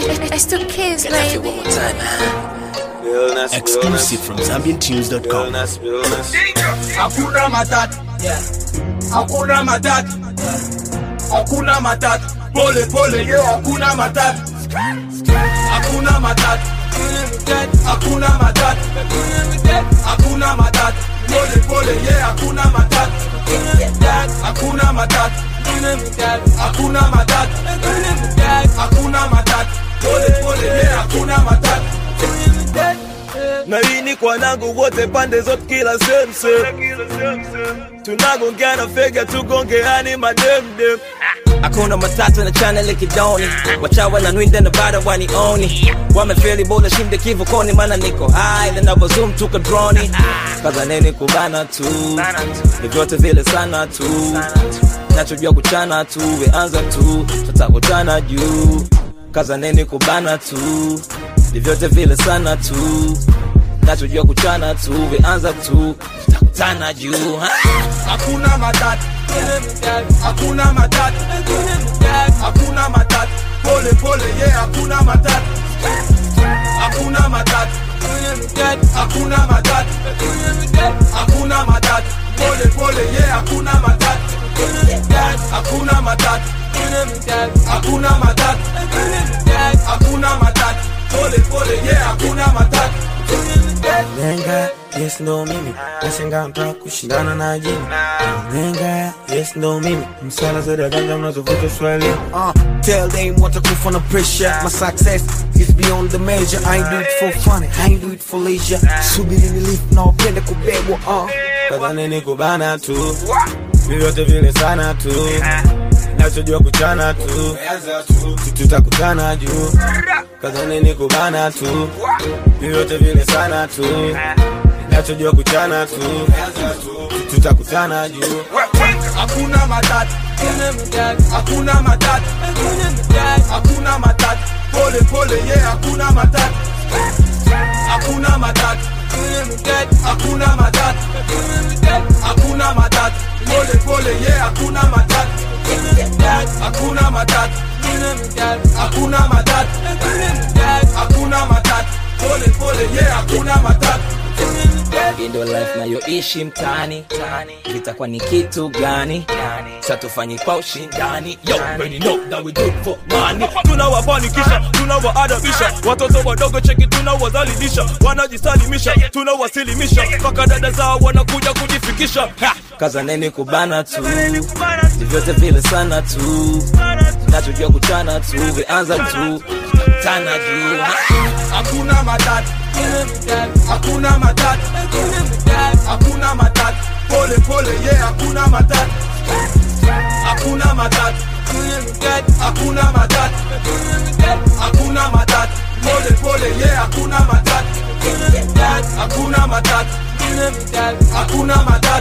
It's two kids, Can I feel baby. one more time, man? Illness, Exclusive from ZambianTunes.com. Illness, illness. Hakuna matata. Hakuna matata. Hakuna matata. Pole pole yeah, hakuna matata. Hakuna matata. Hakuna matata. Hakuna matata. Pole pole yeah, hakuna matata. Hakuna matata. Hakuna matata. Hakuna matata. Pole pole yeah, hakuna matata. na hii ni kwa nangu wote pande zote kila semse tunagongeana fega tugongeani mademdem hakuna matata na channel kidoni wachawa na nwinde na bada wanioni wamefeli boda shinde kivukoni mana niko high then I zoom tuka droni kaza neni kubana tu vyovyote vile sana tu nachojua kuchana tu weanza tu tutakutana juu kaza neni kubana tu vyovyote vile sana tu nachojua kuchana tu weanza tu tutakutana juu ha? hakuna matata hakuna matata hakuna matata pole pole ye yeah, hakuna matata hakuna matata hakuna matata hakuna matata pole pole ye yeah, hakuna matata hakuna matata hakuna matata hakuna matata pole pole ye yeah, hakuna matata Lenga, yes ndo mimi nashangaa mpaka kushindana na jini Lenga, yes ndo mimi msala za daganja mnazovuta swali uh, Tell them watakufa na pressure My success is beyond the measure I ain't do it for fun, I ain't do it for leisure Subiri nilifu na wapende kubebwa uh. Kadhani ni kubana tu Vyovyote vile sana tu nachojua kuchana tu tutakutana juu kadhani ni kubana tu vyovyote vile sana tu nachojua kuchana tu tutakutana juu hakuna matata hakuna matata hakuna matata pole pole ye yeah, hakuna matata hakuna matata hakuna matata hakuna matata pole pole ye yeah, hakuna matata hakuna matata hakuna matata hakuna matata pole pole ye yeah, hakuna matata Hii ndio life nayoishi mtaani vitakuwa ni kitu gani satufanyi kwa ushindani Yo, already know that we do it for money tunawafanikisha tunawaadabisha watoto wadogo cheki tunawadhalilisha wanajisalimisha tunawasilimisha mpaka dada zao wanakuja kujifikisha ha! kaza neni kubana tu vyovyote vile sana tu nachojua kuchana tu vianza tu tana juu hakuna matata hakuna matata hakuna matata pole pole ye yeah, hakuna matata hakuna matata hakuna matata hakuna matata pole pole ye yeah, hakuna matata hakuna matata hakuna matata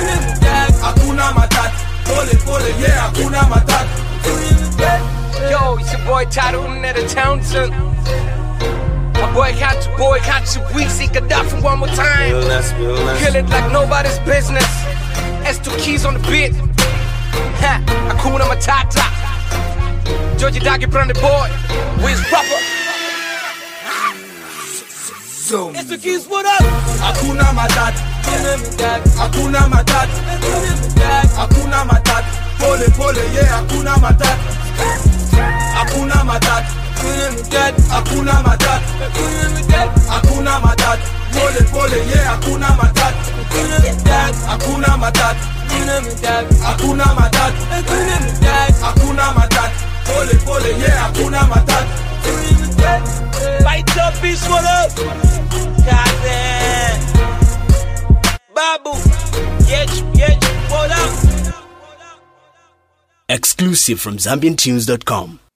hakuna matata pole pole ye yeah, hakuna matata Yo, it's your boy Tyrone at Townsend. My boy got you, boy got you weak. See Gaddafi one more time. Illness, illness. Kill it like nobody's business. S2 keys on the beat. Ha, Akuna Matata. Georgie Doggy Brandy boy. Wiz proper. It's the keys, what up? hakuna matata hakuna matata hakuna matata pole pole ye yeah, hakuna matata hakuna matata hakuna matata hakuna matata pole pole ye yeah, hakuna matata hakuna matata hakuna matata hakuna matata pole pole ye yeah, hakuna matata Light up, bitch, what up? Goddamn. Babu, get you, get you, what up? Exclusive from ZambianTunes.com.